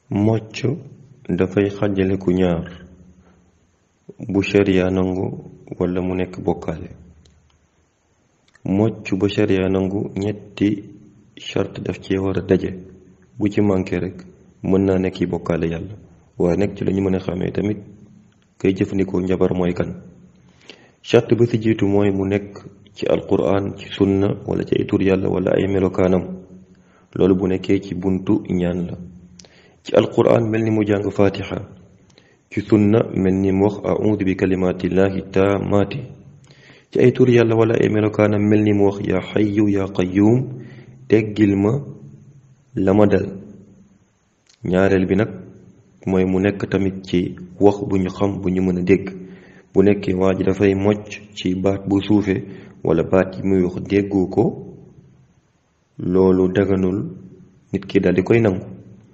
mocc dafay xàjjale ku ñaar bu sharia nangu wala mu nekk bokkaale mocc ba sharia nangu ñetti charte daf cee war a daje bu ci manqué rek mën naa nekk yi bokkaale yàlla waaye nekk ci la ñu mën a xamee tamit kay jëfandikoo njabar mooy kan charte ba ci jiitu mooy mu nekk ci alquran ci sunna wala ci ay tur yàlla wala ay melokaanam loolu bu nekkee ci buntu ñaan la ci alquran mel ni mu jàng fatiha ci sunna mel ni mu wax audu bi kalimatillahi taamaati ci ay tur yàlla wala ay melokaanam mel ni mu wax yaa xayu yaa qayuum teggil ma la ma dal ñaareel bi nag mooy mu nekk tamit ci wax bu ñu xam bu ñu mën a dégg bu nekkee waa ji dafay mocc ci baat bu suufe wala baat yi muy wax déggoo ko loolu daganul nit ki daldi koy nangu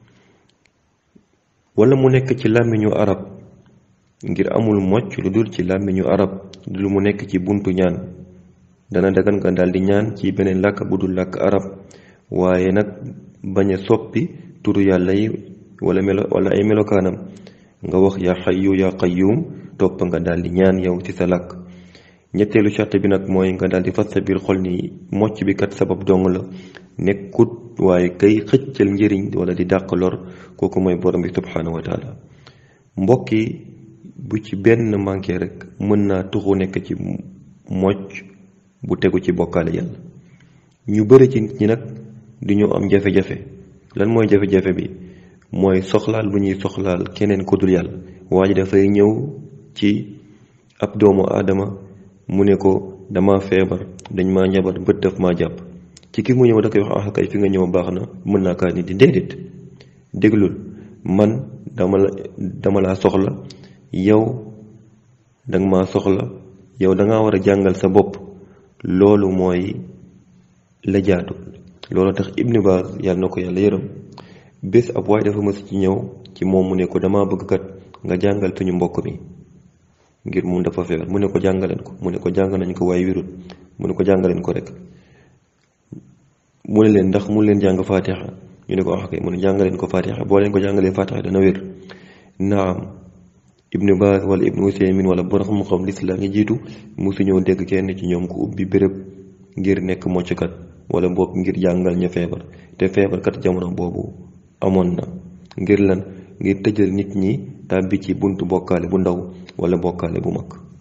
wala mu nekk ci làmmiñu arab ngir amul mocc lu dul ci làmmiñu arab lu mu nekk ci buntu ñaan dana dagan nga daldi ñaan ci beneen làkk bu dul làkk arab waaye nag bañ a soppi turu yàlla yi wala melo wala ay melokaanam nga wax yaa xayu yaa qayyum topp nga daldi ñaan yow ci sa làkk ñetteelu charte bi nag mooy nga daldi fas sa biir xol ni mocc bi kat sabab dong la nekkut waaye kay xëccal njëriñ wala di dàq lor kooku mooy borom bi subhaanahu wa taala mbokk yi bu ci benn manqué rek mën naa tuxu nekk ci mocc bu tegu ci bokkaale yàlla ñu bëri ci nit ñi nag du ñu am jafe-jafe lan mooy jafe-jafe bi mooy soxlaal bu ñuy soxlaal keneen ku dul yàlla waa ji dafay ñëw ci ab doomu aadama mu ne ko dama feebar dañ maa njabar bët daf maa jàpp ci ki mu ñëw da koy wax ah kay fi nga ñëw baax na mën naa kaa nit di déedéet déglul man dama la dama laa soxla yow danga maa soxla yow dangaa war a jàngal sa bopp loolu mooy la jaatu loolu tax Ibn Baaz yàlla na ko yàlla yërëm bés ab waaye dafa mës ci ñëw ci moom mu ne ko dama bëgg kat nga jàngal suñu mbokk mi ngir moom dafa feebar mu ne ko jàngaleen ko mu ne ko jàng nañ ko waaye wirul mu ne ko jàngaleen ko rek mu ne leen ndax mu leen jàng fatiha ñu ne ko wax kay mu ne jàngaleen ko fatiha boo leen ko jàngalee fatiha dana wér naam ibnu Baaz wala ibnu Usaymin wala borom xam-xam lislaam yi jiitu musu ñëw dégg kenn ci ñoom ku ubbi béréb ngir nekk mocckat wala boog ngir jàngal ña feebar te feebar kat jamono boobu amoon na ngir lan ngir tëjal nit ñi tàbbi ci buntu bokkaale bu ndaw wala bokkaale bu mag